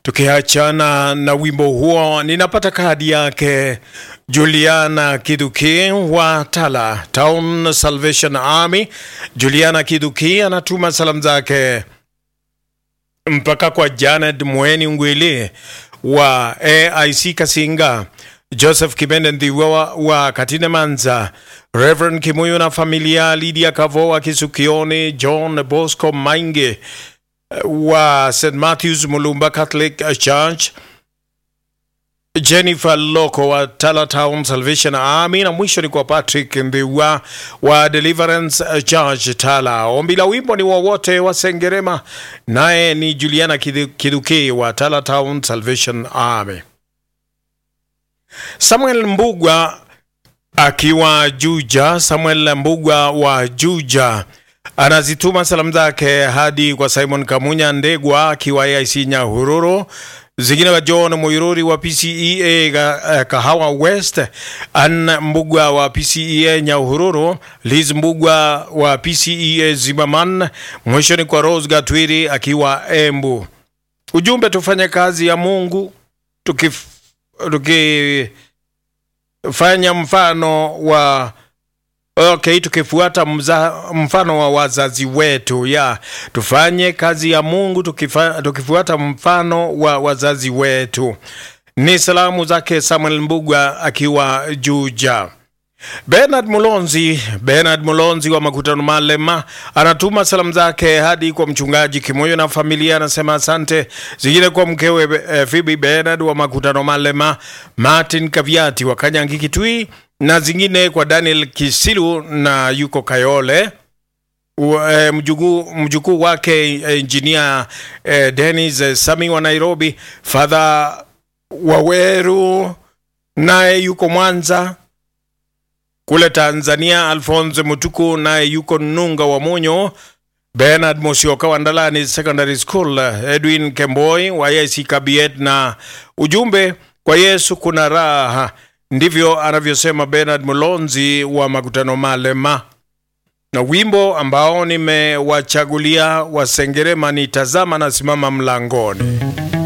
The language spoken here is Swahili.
Tukiachana na wimbo huo, ninapata kadi yake Juliana Kiduki wa Tala Town Salvation Army. Juliana Kiduki anatuma salamu zake mpaka kwa Janet Mweni Ngwili wa AIC Kasinga, Joseph Kibende Ndhiwa wa Katine Manza, Reverend Kimuyu na familia, Lydia Kavoa Kisukioni, John Bosco Mainge wa St Matthews Mulumba Catholic Church, Jennifer Loko wa Tala Town Salvation Army, na mwisho ni kwa Patrick Mbiwa wa Deliverance Church Tala. Ombi la wimbo ni wowote wa Sengerema, naye ni Juliana Kiduki wa Tala Town Salvation Army. Samuel Mbugwa akiwa Juja, Samuel Mbugwa wa Juja anazituma salamu zake hadi kwa Simon Kamunya Ndegwa akiwa AIC Nyahururu, zingine kwa John Muiruri wa PCEA Kahawa West, Ann Mbugwa wa PCEA Nyahururu, Liz Mbugwa wa PCEA Zimaman, mwishoni kwa Rose Gatwiri akiwa Embu. Ujumbe, tufanye kazi ya Mungu tukif, tukifanya mfano wa Okay, tukifuata mza, mfano wa wazazi wetu ya tufanye kazi ya Mungu tukifa, tukifuata mfano wa wazazi wetu. Ni salamu zake Samuel Mbugwa akiwa Juja. Bernard Mulonzi, Bernard Mulonzi wa Makutano Malema anatuma salamu zake hadi kwa mchungaji Kimoyo na familia, anasema asante. Zingine kwa mkewe eh, Phoebe Bernard wa Makutano Malema, Martin Kaviati wa Kanyangi Kitui na zingine kwa Daniel Kisilu na yuko Kayole e, mjukuu mjukuu wake engineer e, Dennis e, Sami wa Nairobi, Father Waweru naye yuko Mwanza kule Tanzania, Alphonse Mutuku naye yuko Nunga wa Monyo, Bernard Mosioka wa Ndalani Secondary School, Edwin Kemboi wa AIC Kabiet, na ujumbe kwa Yesu kuna raha ndivyo anavyosema Bernard Mulonzi wa Makutano Malema. Na wimbo ambao nimewachagulia Wasengerema ni tazama na simama mlangoni.